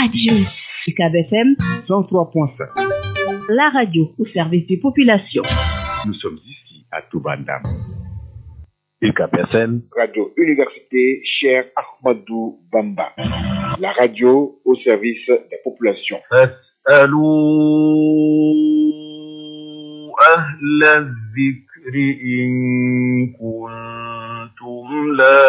radio. UCAB FM 103.5. La radio au service des populations. Nous sommes ici à Toubandam. UCAB FM, Radio Université Cher Ahmadou Bamba. La radio au service des populations. فاسألوا أهل الذكر إن كنتم لا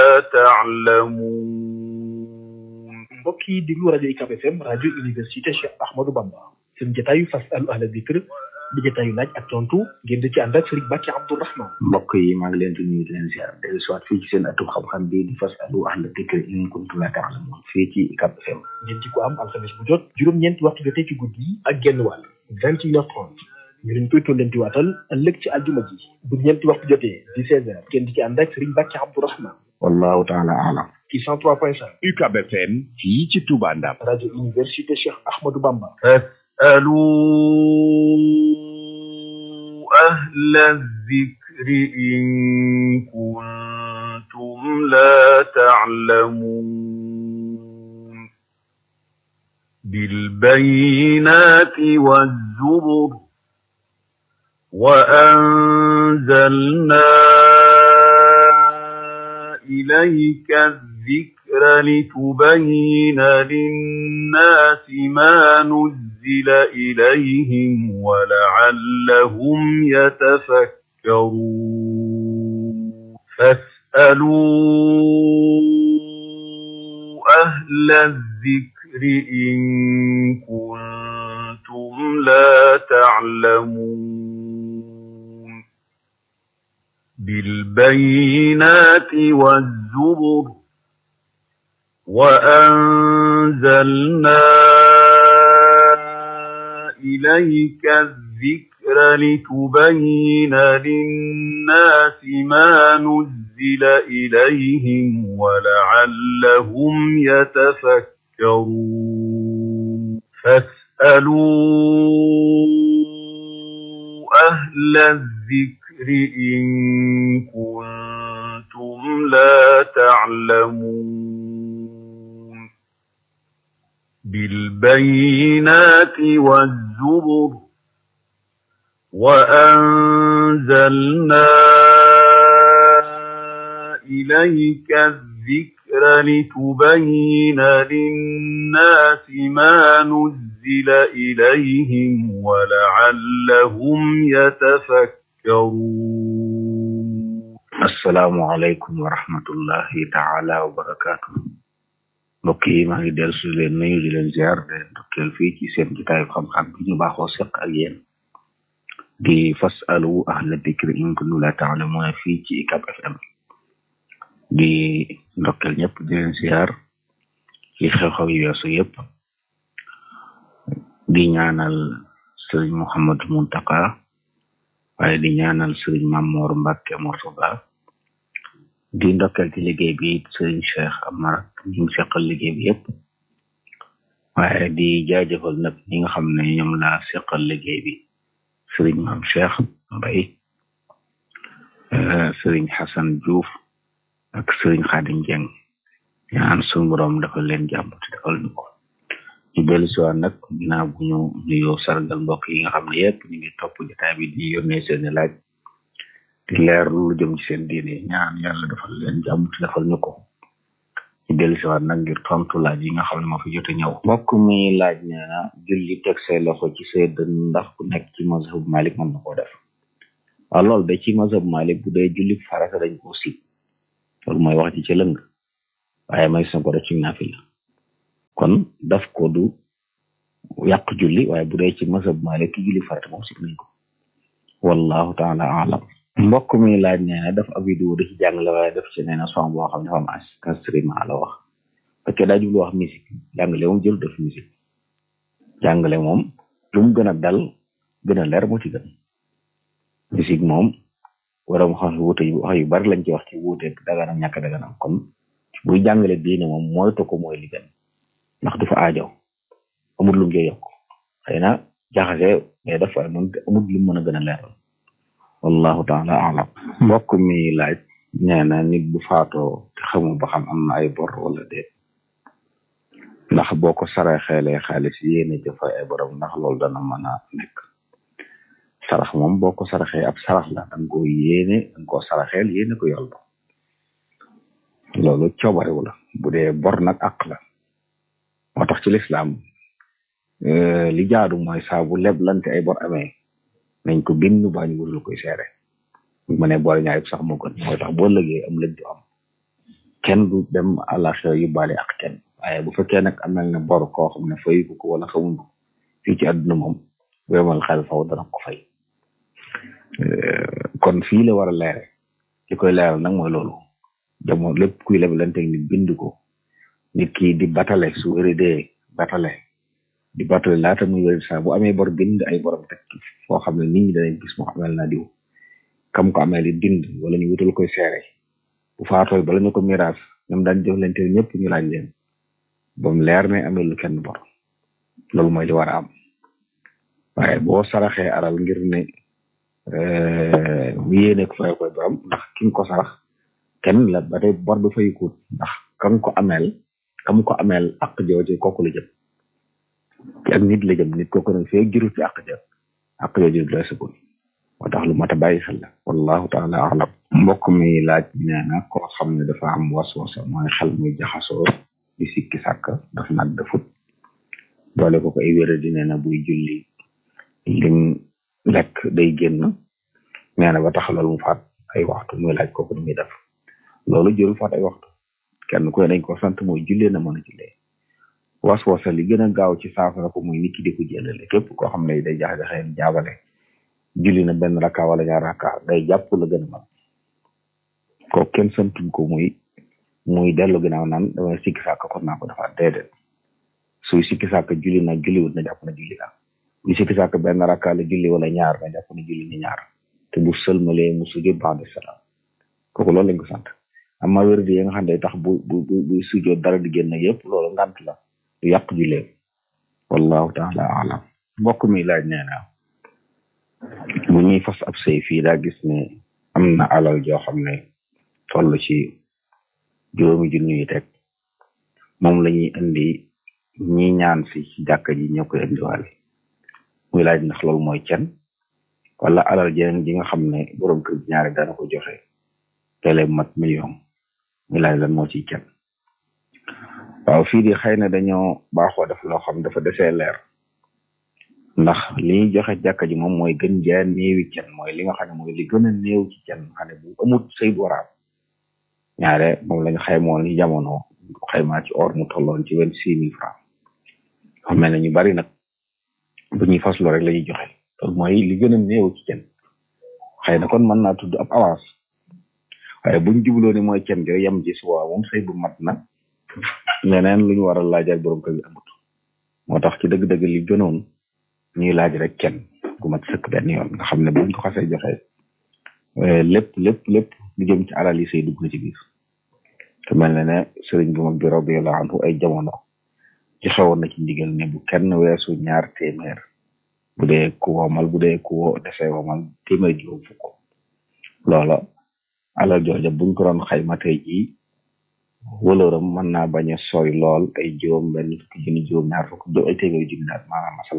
تعلمون mbokk yi déglu rajo UCAB FM rajo université Cheikh Ahmadou Bamba seen jotaayu fasalu ahla dikr di jotaayu laaj ak tontu ngeen di ci ànd ak Serigne Bàkki Abdourahman mbokk yi maa ngi leen di nuyu di leen ziar dellu si waat fii ci seen atum xam-xam bi di fasalu ahla dikr in kuntum la ta'lamun fii ci UCAB FM ngeen di ko am alxames bu jot juróom-ñeenti waxtu jotee ci guddi yi ak genn wàll vingt et une heure trente ñu leen koy tollanti waatal ëllëg ci aljuma ji bu ñeenti waxtu jotee di seize heures ngeen di ci ànd ak Serigne Bàkki Abdourahman wallahu taala alam ci cent trois point cinq UCAB FM fii ci Toubandam. rajo université Cheikh Ahmadou Bamba فاسألوا أهل الذكر إن كنتم لا تعلمون بالبينات والزبر وأنزلنا إليك الذكر لتبين للناس ما نزل إليهم ولعلهم يتفكرون فاسألوا أهل الذكر إن كنتم لا تعلمون بالبينات والزبر وأنزلنا إليك الذكر لتبين للناس ما نزل إليهم ولعلهم يتفكرون فاسألوا أهل الذكر إن كنتم لا تعلمون بالبينات والزبر وأنزلنا إليك الذكر لتبين للناس ما نزل إليهم ولعلهم يتفكرون assalaamu aleykum wa rahmatullahi taala wa barakaatu mbokk yi maa ngi dellu si leen nuyu di leen ziar de ndokkeel fii ci seen jotaayu xam-xam bi ñu baaxoo seq ak yéen di fasalu ahla dikri in kuntum la ta'lamuuna fii ci UCAB FM di ndokkeel ñëpp di leen ziar ci xew-xew yi weesu yëpp di ñaanal sëriñ Mouhamadou Muntaka waaye di ñaanal sëriñ Mamoor Mbàkke Mortada di ndokkeel ci liggéey bi sëriñ Cheikh Amar ñu ngi seqal liggéey bi yëpp waaye di jaajëfal nag ñi nga xam ne ñoom laa seqal liggéey bi sëriñ Maam Cheikh Mbay sëriñ Xasan Diouf ak sëriñ Xaadim Jeng ñaan suñu borom dafa leen jàmm te defal ñu ko ñu dellu si waat nag ginnaaw bu ñu nuyoo sargal mbokk yi nga xam ne yëpp ñu ngi topp jotaay bi di yónnee seeni laaj di leer lu jëm ci seen diine ñaan yàlla defal leen jàmm te defal ñu ko ñu dellu si waat nag ngir tontu laaj yi nga xam ne moo fi jot a ñëw mbokk mi laaj nee na julli teg say loxo ci say dënn ndax ku nekk ci mazhab Malik mën na koo def waaw loolu de ci mazhab Malik bu dee julli farata dañ koo sib loolu mooy wax ci ci lëng waaye may sa ko def ci naafila kon daf ko du yàq julli waaye bu dee ci mazhab Malik ki julli farata moom sib nañ ko wallahu taala alam mbokk mi laaj nee na daf ab vidéo da ci jàngale waaye def ci nee na son boo xam ne dafa am enregistrement la wax fekkee daa jublu wax musique jàngale moom jël def musique jàngale moom lu mu gën a dal gën a leer moo ci gën musique moom waram xam wuute yu wax yu bari lañ ci wax ci wuute daganam ñàkk daganam kon buy jàngale diine moom moytu ko mooy li gën ndax du fa aajo amul lu mu yokk xëy na jaxase mais dafa amul lu mën a gën a leeral wallahu taala alam mbokk mi laaj nee na nit bu faatoo te xamu ba xam am na ay bor wala déet ndax boo ko saraxeelee xaalis yéene jëfa ay borom ndax loolu dana mën a nekk sarax moom boo ko saraxee ab sarax la danga ko yéene danga ko saraxeel yéene ko yol ba loolu coobarewu la bu dee bor nag àq la moo tax ci lislaam li jaadu mooy saa bu leblante ay bor amee nañ ko bind baa ñu wutul koy seere bu ma ne boole ñaar yëpp sax moo gën mooy tax boo lëgee am lëg du am kenn du dem àllaxira yu baale ak kenn waaye bu fekkee nag am na bor koo xam ne fay ko wala xamuñ ko fii ci àdduna moom wemal xel faw dana ko fay kon fii la war a leere li koy leeral nag mooy loolu jamono lépp kuy leblante nit bind ko nit ki di batale su wéridee batale di batale laata muy wérid saa bu amee bor bind ay borom teg foo xam ne nit ñi danañ gis moo amel na diw kam ko amee li dind wala ñu wutal koy seere bu faatooy bala ñu ko miraas ñoom daan jëflante ñëpp ñu laaj leen ba mu leer ne amee lu kenn bor loolu mooy li war a am waaye boo saraxee alal ngir ne mu yéene ko fay koy borom ndax ki nga ko sarax kenn la ba tey bor bi fay kuut ndax kam ko ameel kam ko ameel ak jooju kooku la jëm ci ak nit la jëm nit kooku nag fee juru ci ak jëm ak jooju la sukul moo tax lu mat a bàyyi xel la wallahu taala alam mbokk mi laaj nee na koo xam ne dafa am waswasa mooy xel muy jaxasoo di sikki sàkk daf nag dafut doole ko ko ay wéra di nee na buy julli lim lekk day génn nee na ba tax loolu mu faat ay waxtu muy laaj kooku ni muy def loolu jërul faat ay waxtu kenn ku ne dañ ko sant mooy jullee na mën a jullee waswasa li gën a gaaw ci saafara ko muy nit ki di ko jëlale képp koo xam ne day jax-jaxee jaabale julli na benn rakka wala ñaar rakka day jàpp la gën a mag kooku kenn santuñ ko muy muy dellu ginnaaw naan damay sikki sàkk kon naa ko defaat déedéet suy sikki sàkk julli na julliwut na jàpp na julli na bu sikki sàkk benn rakka la julli wala ñaar na jàpp na julli ni ñaar te bu sëlmalee mu sujjóot ba'da salaam kooku loolu lañ ko sant amma wérdi yi nga xam ne tax bu bu bu bu sujjóot dara di génn yëpp loolu ngant la du yàq julleem wallahu taala alam mbokk mi laaj nee na bu ñuy fas ab sëy fii daa gis ne am na alal joo xam ne toll ci juróomi junni yi teg moom la ñuy indi ñi ñaan si ci jàkka ji ñoo koy indiwaale muy laaj ndax loolu mooy cen wala alal jeneen ji nga xam ne borom kër gi ñaari dana ko joxe tele mat million muy laaj lan moo ciy cen waaw fii di xëy na dañoo baaxoo def loo xam dafa desee leer ndax li ñuy joxe jàkka ji moom mooy gën jaa néewi cen mooy li nga xam ne mooy li gën a néew ci cen xam ne bu amut say waraam ñaare moom lañ xaymoon ni jamono xaymaa ci or mu tolloon ci vingt six mille francs xam ne ñu bari nag bu ñuy faslo rek la ñuy joxe loolu mooy li gën a néew ci cen xëy na kon mën naa tudd ab avance waaye buñ jubloo ni mooy cen jo yem ci suba moom say bu mat na leneen lu ñu war a laaj ak borom kër gi amut moo tax ci dëgg-dëgg li gënoon ñuy laaj rek kenn gu mat sëkk benn yoon nga xam ne buñ ko xasee joxe lépp lépp lépp lu jëm ci alal yi say dugg na ci biir te mel na ne sëriñ bu mag bi radiyallahu anhu ay jamono ci xewoon na ci ndigal ne bu kenn weesu ñaar téeméer bu dee ku womal bu dee ku defee womal téeméer juróom fukk loola alal jooja buñ ko doon xayma tey jii wëlooram mën naa bañ a sori lool ay juróom benn fukki junni juróom ñaar fukk do ay téeméeri junni daal maanaam masala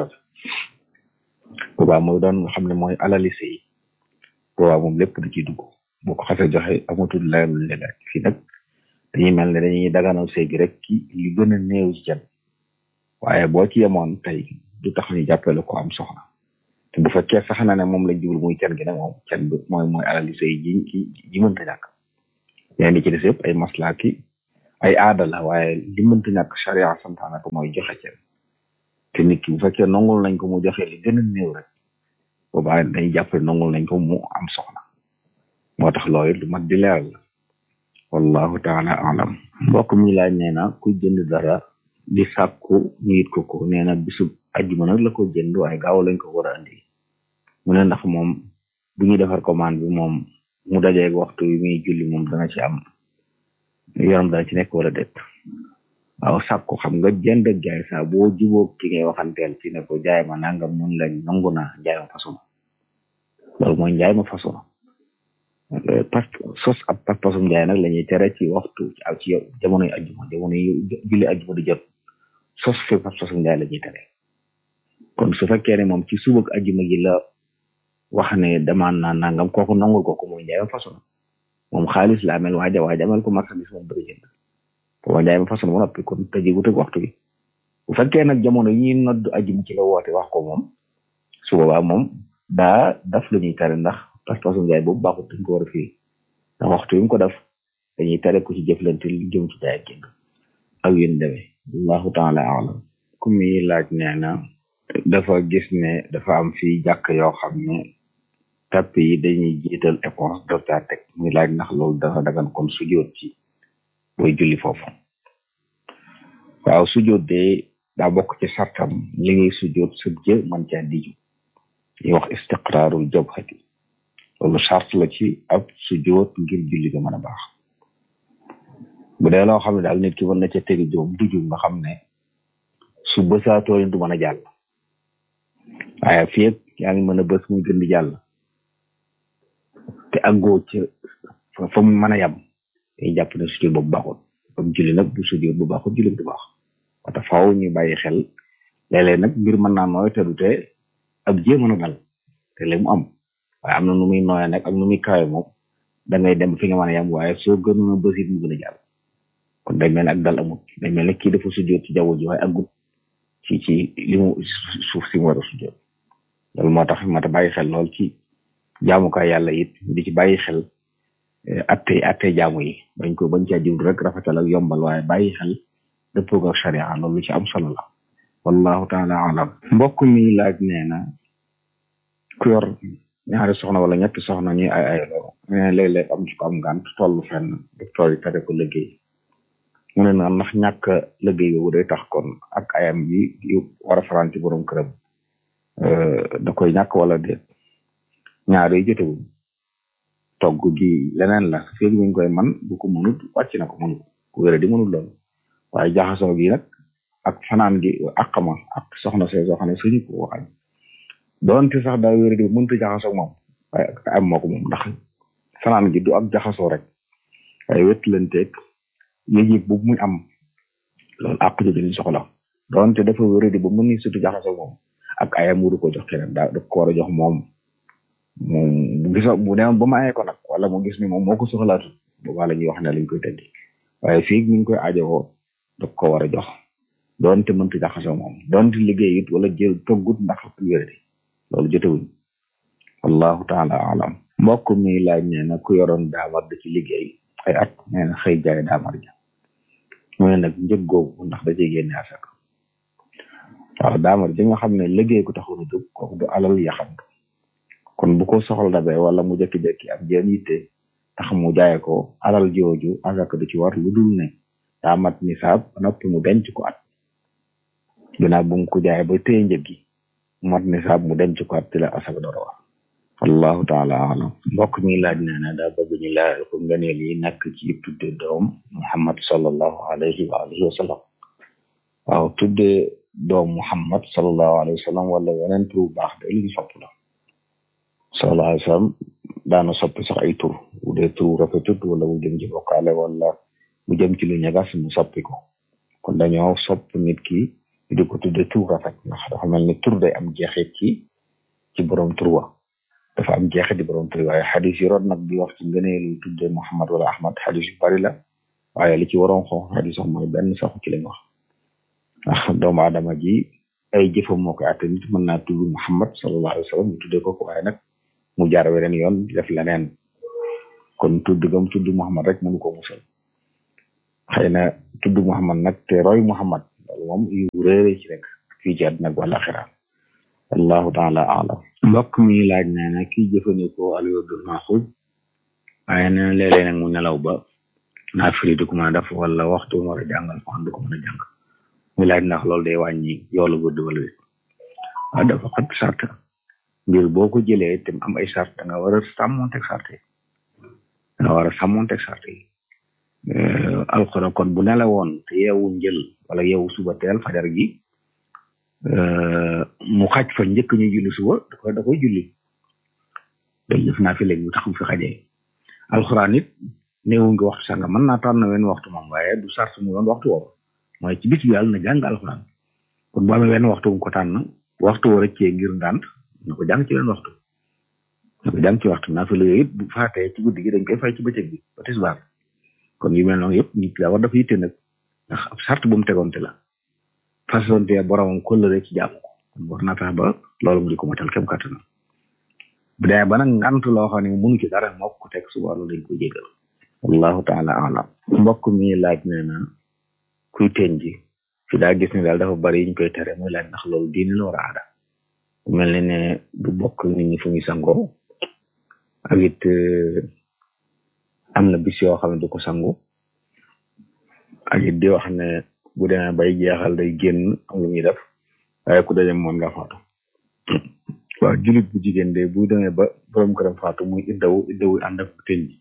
boobaa mooy doon nga xam ne mooy alali sëy boobaa moom lépp da ciy dugg boo ko xasee joxe amatul leneen lu leen rek fii nag dañuy mel ne dañuy daganal sëy bi rek ki li gën a néew ci can waaye boo ci yemoon tey du tax ñu jàppale ko am soxna te bu fekkee sax na ne moom lañ jublu muy can gi nag moom can bi mooy mooy alali sëy ji ji ji mënta ñàkk yeneen ci des yëpp ay maslaa ki ay aada la waaye li mënta ñàkk charia santaana ko mooy joxe cen te nit ki bu fekkee nongul nañ ko mu joxe li gën a néew rek boobaa dañuy jàppale nongul nañ ko mu am soxna moo tax loolu lu mat di leeral la wallahu taala alam mbokk mi laaj nee na ku jënd dara di sàkku ñu yit ko ko nee na bisub ajjuma nag la ko jënd waaye gaaw lañ ko war a andi mu ne ndax moom bu ñuy defar commande bi moom mu dajeeg waxtu yi muy julli moom dana ci am yoram dana ci nekk wala déet waaw sàkku xam nga jënd ak jaay saa boo jubóog ki ngay waxanteel ci ne ko jaay ma nangam mun lañ nangu naa jaay ma façon loolu mooy njaay ma façon parce que sos ab pas-pasum njaay nag la ñuy tere ci waxtu ci aw ci jamono yi ajjuma jamono yi julli ajjuma di jot sos fi fas fasu njaay la ñuy tere kon su fekkee ne moom ci suba ak ajjuma gi la wax ne demaan naa nangam kooku nangul ko ko mooy njaayam façon moom xaalis la amel waaja waaja amel ko marchandise moom bëgg jënd booba njaayam façon ba noppi kon tëjegut ak waxtu bi bu fekkee nag jamono yi ñuy nodd ajjuma ci la woote wax ko moom su boobaa moom daa daf lu ñuy tere ndax fas fasu njaay boobu baaxut dañ ko war a fii ndax waxtu yi mu ko def dañuy tere ko ci jëflante li jëm ci jaay génn ak yéen demee allahu taala alam ku muy laaj nee na dafa gis ne dafa am fii jàkk yoo xam ne tapp yi dañuy jiital éponge doo caa teg muy laaj ndax loolu dafa dagan kon sujjóot ci booy julli foofu waaw sujjóot de daa bokk ci sartam li ngay sujjóot sa jë man caa diju ñuy wax istiqraarul jabhati loolu sart la ci ab sujjóot ngir julli ga mën a baax bu dee loo xam ne daal nit ki mën na ca tegi joom diju nga xam ne su bësaatoo du mën a jàll waaye fii ak yaa ngi mën a bës muy gën di jàll te àggoo ca fa mu mën a yem day jàpp ne sujjóot boobu baaxul comme julli nag bu sujjóot bu baaxul julli du baax wata faaw ñu bàyyi xel léeg-léeg nag mbir mën naa nooy te du te ab jee mën a dal te léegi mu am waaye am na nu muy nooyee nag ak nu muy kawe moom da ngay dem fi nga mën a yem waaye soo gënoon a bës it mu gën a jàll kon day mel ne ak dal amut day mel ne kii dafa sujjóot ci jaww ji waaye aggut ci ci li mu suuf si mu war a sujjóot loolu moo tax moo tax bàyyi xel lool ci jaamukaay yàlla it di ci bàyyi xel atte atte jaamu yi bañ ko bañ caa jublu rek rafetal ak yombal waaye bàyyi xel dëppoo ak sharia loolu ci am solo la wallahu taala alam mbokk mi laaj nee na ku yor ñaari soxna wala ñetti soxna ñuy ay ay loo mais léeg-léeg am ci ko am ngànt tollu fenn docteur yi tere ko liggéey mu ne na ndax ñàkk liggéey boobu day tax kon ak ayam yi yu war a faran ci borom këram da koy ñàkk wala déet ñaar yi jotewuñ togg gi leneen la fii mi ngi koy man bu ko mënut wàcc na ko mënu ku wéra di mënut loolu waaye jaxasoo gi nag ak fanaan gi àqama ak soxna see soo xam ne suñu ko waxañ doonte sax daa wéra di mënta jaxasoo moom waaye ak am moo ko moom ndax fanaan gi du ak jaxasoo rek waaye wetlanteeg yëg-yëg bu muy am loolu àq ji dañu soxla doonte dafa wéra di ba mën ni surtout jaxasoo moom ak ayam wuru ko jox keneen daa daf ko war a jox moom moom bu gisa bu demoon ba mayee ko nag wala mu gis ni moom moo ko soxlaatu boobaa la ñuy wax ne lañ koy tëddi waaye fii mi ngi koy aajowoo daf ko war a jox doonte mënta jaxasoo moom doonte liggéey it wala jël toggut ndax wéradi loolu jotewuñ wallahu taala alam mbokk mi laaj nee na ku yoroon daamar da ci liggéey ay at nee na xëy jaay daamar ja mu ne nag njëg googu ndax da ciy génne asaka waaw daamar ji nga xam ne liggéey ko taxul a jóg kooku du alal yaxantu kon bu ko soxla dabee wala mu jekki-jekki am jeen yitte tax mu jaaye ko alal jooju asaka du ci war lu dul ne daa mat nisaab noppi mu denc ko at ginnaaw bu mu ko jaaye ba téye njëg gi mat nisaab mu denc ko at ci la asaka door a war wallahu taala alam mbokk mi laaj nee na daa bëgg ñu laajal ko ngëneel yi nekk ci tudde doom muhammad sallallahu alayhi wa alihi wa sallam waaw tudde doom muhammad sallallahu alayhi wa sallam wala weneen tur bu baax de lu ñu sopp la sallallahu alayhi wa sallam daana soppi sax ay tur bu dee tur rafetut wala mu jëm ci bokkaale wala mu jëm ci lu ñagas mu soppi ko kon dañoo sopp nit ki di ko tudde tur rafet ndax dafa mel ni tur day am jeexit ci ci borom tur wa dafa am jeexit di borom tur waaye xadis yi roon nag di wax ci ngëneelu tudde muhammad wala ahmad xadis yu bari la waaye li ci waroon xonq xadis wax mooy benn saxu ci lañ wax ndax doomu aadama ji ay jëfam moo koy atte nit mën naa tudd muhammad sallallahu alayhi wa sallam ñu tuddee ko ko waaye nag mu jaar weneen yoon def leneen kon tudd gam tudd muhammad rek mënu ko musal xëy na tudd muhammad nag te roy muhammad loolu moom yu réere ci rek fii ci àddina ak wala xira wallahu taala alam mbokk mi laaj nee na kii jëfandikoo alwerdul maxuj waaye nee na léeg-léeg nag mu nelaw ba naa firi du ko mën a def wala waxtu mu war a jàngal fan du ko mën a jàng muy laaj ndax loolu day wàññi yoolu wërd wala wét waaw dafa xat sart mbir boo ko jëlee te am ay sart da nga war a sàmmonteeg sart yi da nga war a sàmmonteeg sart yi alxuraan kon bu nelawoon te yeewu njël wala yeewu suba teel fajar gi mu xaj fa njëkk ñu julli suba da koy da koy julli day def naa fi léegi mu tax mu fi xajee alxuraan it néewu ngi waxtu sanga mën naa tànn wenn waxtu moom waaye du sart mu doon waxtu woowu mooy ci bis bi yàlla na jàng alxuraan kon bu amee wenn waxtu bu ko tànn waxtu war a cee ngir ndànt na ko jàng ci wenn waxtu na ko jàng ci waxtu naa fi la yooyu it bu faatee ci guddi gi dañ koy fay ci bëccëg bi ba tisbaar kon yu mel noonu yëpp nit daa war dafa yitte nag ndax ab sart bu mu tegoonte la façonte boromam kóllëre ci jàmm ko kon war naa tax ba loolu mu di ko matal kem kàttanam bu dee ba nag ngant loo xam ne mënu ci dara moo ko teg suba loolu dañ koy jégal wallahu taala alam mbokk mi laaj nee na kuy teen ji fi daa gis ne daal dafa bari yiñ koy tere muy laaj ndax loolu diine la war a aada mel ne ne du bokk nit ñi fu muy sangoo ak it am na bis yoo xam ne du ko sangu ak it di wax ne bu demee bay jeexal day génn am lu muy def waaye ku daje moom nga faatu waaw julit bu jigéen de bu demee ba borom këram faatu muy iddawu iddawu ànd ak teen ji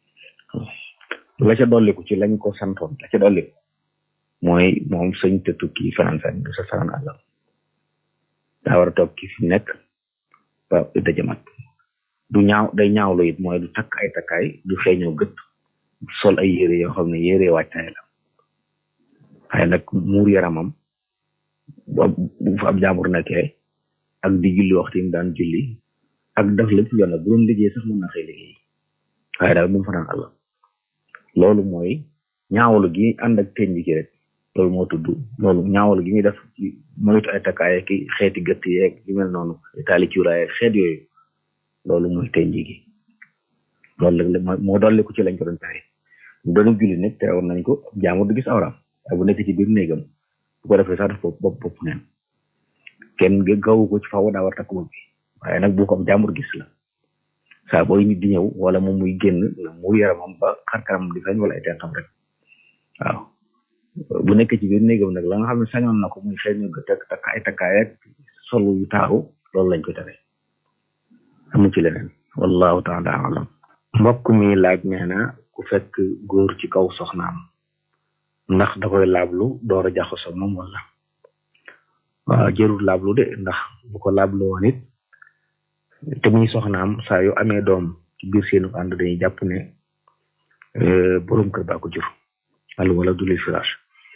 la ca dolliku ci lañ ko santoon la ca dolliku mooy moom sëñ te tukki fanaan fan du sa fanaan àllam daa war a toog ki fi nekk ba idda jamat du ñaaw day ñaawlu it mooy du takk ay takkaay du xeeñoo gët sol ay yére yoo xam ne yére wàccaay la waaye nag muur yaramam bu fa ab jaambur nekkee ak di julli waxtu yi mu daan julli ak def lépp yoon la bu doon liggéey sax mën na xëy liggéey waaye daal bu mu fanaan àllam loolu mooy ñaawlu gi ànd ak teñ gi rek loolu moo tudd loolu ñaawlu gi muy def ci moytu ay takkaay ki xeeti gëtt yeeg yu mel noonu taali cuuraay xeet yooyu loolu mooy teñ gi loolu la moo dolli ko ci lañ ko doon tere bu doon julli nag teewoon nañ ko jaamur du gis awram waaye bu nekk ci biir néegam bu ko defee sax daf bopp bopp bopp neen kenn gawu ko ci faw daa war takk bopp bi waaye nag bu ko am jaamur gis la saa booy nit di ñëw wala moom muy génn la mu yaramam ba xarkaram di feeñ wala ay tentam rek waaw bu nekk ci biir néegam nag la nga xam ne sañoon na ko muy xëy na gët ak takk ay takkaay ak solu yu taaru loolu lañ ko tere amu ci leneen wallahu taala alam mbokk mi laaj nee na ku fekk góor ci kaw soxnaam ndax da koy laablu door a jaxasoo moom wala waaw jërul laablu de ndax bu ko laablu woon it te muy soxnaam saa yu amee doom ci biir seenu ànd dañuy jàpp ne borom kër baa ko jur al wala du lil firaash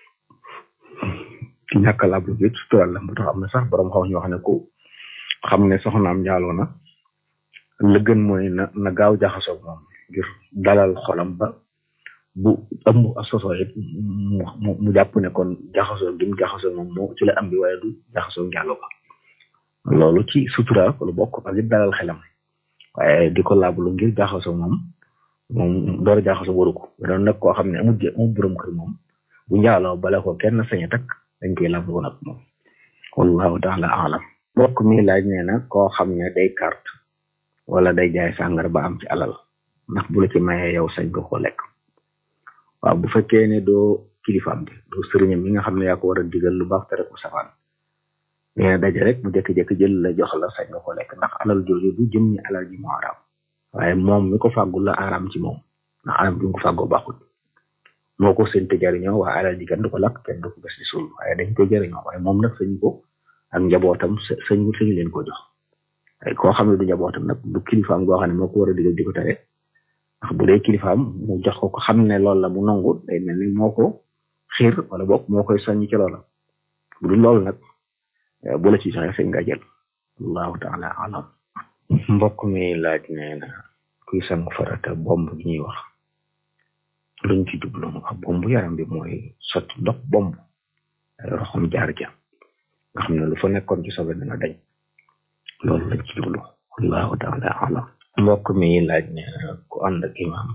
ci ñàkk a laablu bi sutural la ba tax am na sax borom xaw ñu wax ne ku xam ne soxnaam njaaloo na la gën mooy na na gaaw jaxasoo moom ngir dalal xolam ba bu ëmb soso it mu mu jàpp ne kon jaxasoo gi mu jaxasoo moom moo ci la am bi waaye du jaxasoo njaaloo ba loolu ci sutura lu bokk ak it dalal xelam waaye di ko laablu ngir jaxasoo moom moom door a jaxasoo waru ko doon nag koo xam ne amul amul borom kër moom bu njaaloo bala ko kenn sañ a takk dañ koy laablu nag moom wallahu taala alam mbokk mi laaj nee na koo xam ne day carte wala day jaay sàngara ba am ci alal ndax bu la ci mayee yow sañ nga ko lekk waaw bu fekkee ne doo kilifaam bi doo sëriñam mi nga xam ne yaa ko war a digal lu baax tere ko safaan nee na daje rek mu jékki-jékki jël la jox la sañ nga ko lekk ndax alal jooju du jëm ni alal ji moo araam waaye moom mi ko fàggul la araam ci moom ndax alal bi mu ko fàggoo baaxul moo ko seen te jariñoo waaye alal ji kenn du ko lakk kenn du ko gas di suul waaye dañ koy jariñoo waaye moom nag sañ ko ak njabootam sañ sañu leen ko jox waaye koo xam ne du njabootam nag du kilifaam goo xam ne moo ko war a digal di ko tere ndax bu dee kilifaam mu jox ko ko xam ne loolu la mu nangu day mel ni moo ko xiir wala boog moo koy soññ ci loola bu dul loolu nag bu la ci joxe sañ nga jël allahu taala alam mbokk mi laaj nee na kuy sang farata bomb gi ñuy wax luñ ci jublu ak bomb yaram bi mooy sotti ndox bomb roxam jaar ja nga xam ne lu fa nekkoon ci sobe dana dañ loolu lañ ci jublu allahu taala alam mbokk mi laaj ne ku ànd ak imam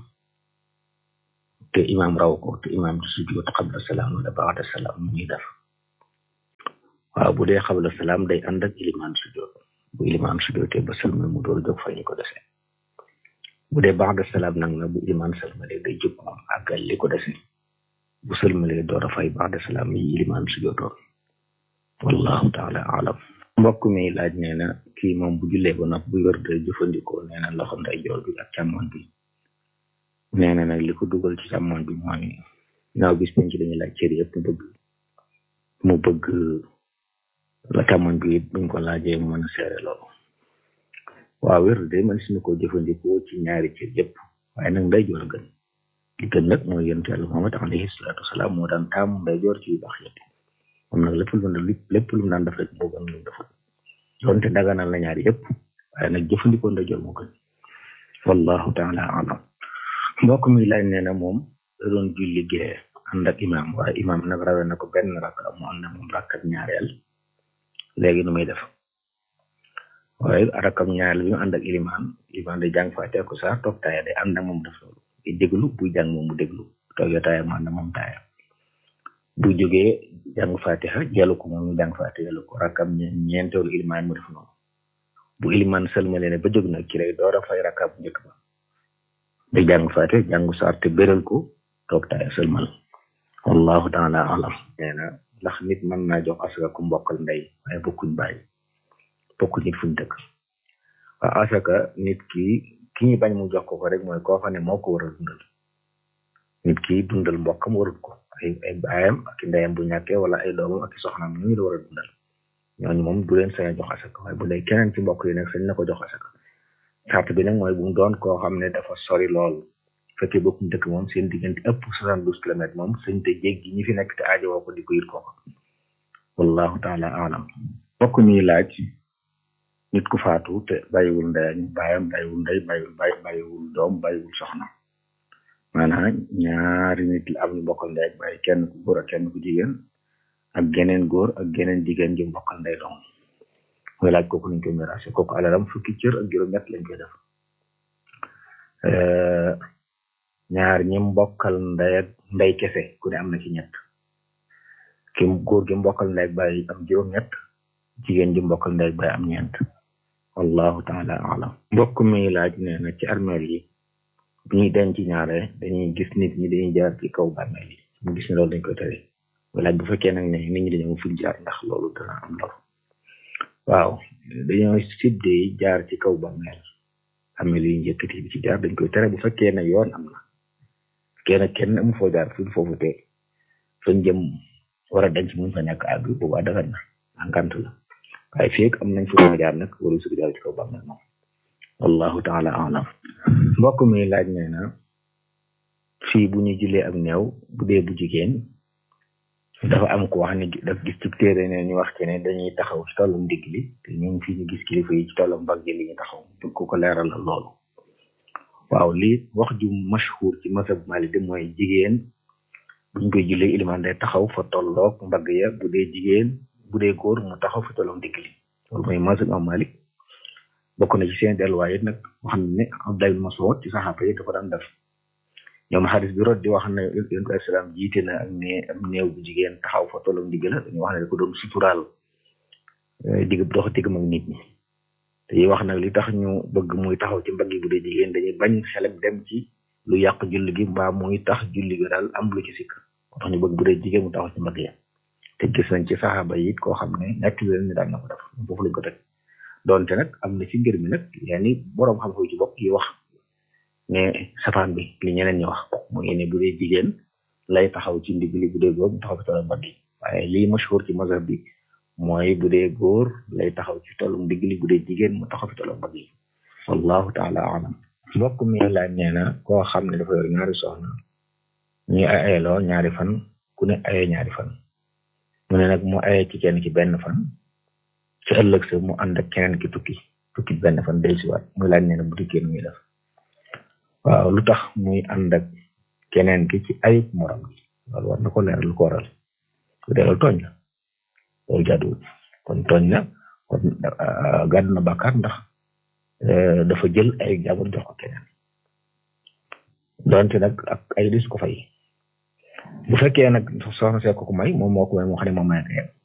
te imam raw ko te imam di sujjoot xabla salaam wala baada salaam mu ñuy def waaw bu dee xabla salaam day ànd ak ilimaan sujjoot bu ilimaan sujjootee ba salma mu door jóg fa ñu ko dese bu dee baada salaam nag na bu ilimaan salmalee day jóg moom àggal li ko dese bu salmalee door a fay baada salaam yi ilimaan sujjootoon wallahu taala alam mbokk mi laaj nee na kii moom bu jullee ba nopp bu wér de jëfandikoo nee na loxo ndeyjoor bi ak càmmoñ bi nee na nag li ko dugal ci càmmoñ bi mooy naaw bis penc dañuy laaj cër yëpp mu bëgg mu bëgg la càmmoñ bi it buñ ko laajee mu mën a seere loolu waaw wér de man si ko jëfandikoo ci ñaari cër yëpp waaye nag ndeyjoor a gën li gën nag mooy yonent yàlla Muhammad alayhi salaatu wasalaam moo daan taamu ndeyjoor ci yu baax yëpp moom nag lépp lu mu lépp lu mu daan def rek moo gën lu mu deful donte daganal na ñaari yëpp waaye nag jëfandikoo ndeyjoor moo gën wallahu taala alam mbokk mi laaj nee na moom da doon julli gee ànd ak imaam waaye imaam nag rawe na ko benn rakka mu ànd ak moom rakkat ñaareel léegi nu muy def waaye rakam ñaareel bi mu ànd ak ilimaan ilimaan day jàng faate ko sax toog taaya day ànd ak moom def loolu di déglu buy jàng moom mu déglu toogee taaya mu ànd ak moom taaya bu jógee jàng fatiha jàllu ko moom mu jàng fatiha jàllu ko rakam ñeenteelu ilimaan mu def noonu bu ilimaan sëlmale ne ba jóg nag ci lay door a fay rakka bu njëkk ba day jàng fatiha jàngu saar te béral ko toog taaya sëlmal wallahu taala alam nee na ndax nit mën naa jox asaka ku mbokkal ndey waaye bokkuñ bàyyi bokkuñ nit fuñ dëkk waaw asaka nit ki ki ñu bañ mu jox ko ko rek mooy koo xam ne moo ko war a dundal nit ki dundal mbokkam warut ko ay ay baayam ak ndeyam bu ñàkkee wala ay doomam ak soxnaam ñu la war a dundal ñooñu moom du leen sañ a jox asaka waaye bu dee keneen ci mbokk yi nag sañ na ko jox asaka sart bi nag mooy bu mu doon koo xam ne dafa sori lool fekkee bokkuñ dëkk moom seen diggante ëpp soixante douze kilomètres moom sëñ te jéggi ñi fi nekk te aajowoo ko di ko yit kooko wallahu taala alam bokk ñuy laaj nit ku faatu te bàyyiwul ndey ak bàyyam bàyyiwul ndey bàyyiwul bàyyi bàyyiwul doom bàyyiwul soxna maanaam ñaari nit la am ñu bokkal ndey ak bàyyi kenn ku góor ak kenn ku jigéen ak geneen góor ak geneen jigéen ji bokkal ndey doom muy laaj kooku nañ koy miraase kooku alalam fukki cër ak juróom-ñett lañ koy def ñaar ñi mbokkal ndey ak ndey kese ku ne am na ci ñett ki góor gi mbokkal ndey ak bàyyi am juróom-ñett jigéen ji mbokkal ndey ak bàyyi am ñeent wallahu taala alam mbokk mi laaj nee na ci armeel yi bu ñuy denc ñaare dañuy gis nit ñi dañuy jaar ci kaw bàmmeel yi mu gis ne loolu dañ koy tere laaj bu fekkee nag ne nit ñi dañoo fuñ jaar ndax loolu dana am lor waaw dañoo sidde jaar ci kaw bàmmeel bàmmeel yi njëkkati bi ci jaar dañ koy tere bu fekkee ne yoon am na kenn kenn amu foo jaar fu foofu te fañ jëm war a denc muñ fa ñàkk àgg boobaa dagan na àngant la waaye fii am nañ fa jaar nag waru su jaar ci kaw bàmmeel moom wallahu taala alam mbokk mi laaj nee na fii bu ñu julee ak néew bu dee bu jigéen dafa am ko wax ne daf gis ci téere ne ñu wax ci ne dañuy taxaw ci tollum ndigg li te ñun fii ñu gis kilifa yi ci tollum mbagg li ñu taxaw dug ko ko leeral loolu waaw lii wax ju mashhur ci masab Maalik mooy jigéen buñ koy jullee ilimaan day taxaw fa tolloog mbagg ya bu dee jigéen bu dee góor mu taxaw fa tolloog ndigg li loolu mooy masab Maalik bokk na ci seen delluwaay it nag wax ne Abdullah ibn Mas'ud ci saxaaba yi dafa daan def ñoom xadis bi rot di wax ne yonent bi salaam jiite na ak ne am néew bu jigéen taxaw fa tolloog ndigg la dañuy wax ne da ko doon suturaal digg dox diggam ak nit ñi te yi wax nag li tax ñu bëgg muy taxaw ci mbagg yi bu dee jigéen dañuy bañ xelam dem ci lu yàq julli gi mbaa muy tax julli gi daal am lu ci sikk moo tax ñu bëgg bu dee jigéen mu taxaw ci mbagg ya te gis nañ ci saxaaba yi it koo xam ne nekk leen ni daan na ko def foofu lañ ko teg doonte nag am na ci ngir mi nag yaani boroom xam-xam ci bopp yi wax ne safaan bi li ñeneen ñi wax mooy ne bu dee jigéen lay taxaw ci ndigg li bu dee góor mu taxaw ci tollu mbagg yi waaye lii mashhur ci mazhab bi mooy bu dee góor lay taxaw ci tollu ndigg li bu dee jigéen mu taxaw ci tollu mbagg yi wallahu taala alam mbokk mi laaj nee na koo xam ne dafa yor ñaari soxna ñuy ay ayeloo ñaari fan ku ne aye ñaari fan mu ne nag mu aye ci kenn ki benn fan ci ëllëg sa mu ànd ak keneen ki tukki tukki benn fan day siwaat muy laaj nee na bu tukkee nu muy def waaw lu tax muy ànd ak keneen ki ci ayib morom gi loolu war na ko leeral lu ko waral su dee loolu tooñ la loolu jaaduwul kon tooñ la kon gàddu na bàkkaar ndax dafa jël ay jàmbur jox ko keneen donte nag ak ay dis ko fay bu fekkee nag soxna see ko ko may moom moo ko may moo xam ne moom may ko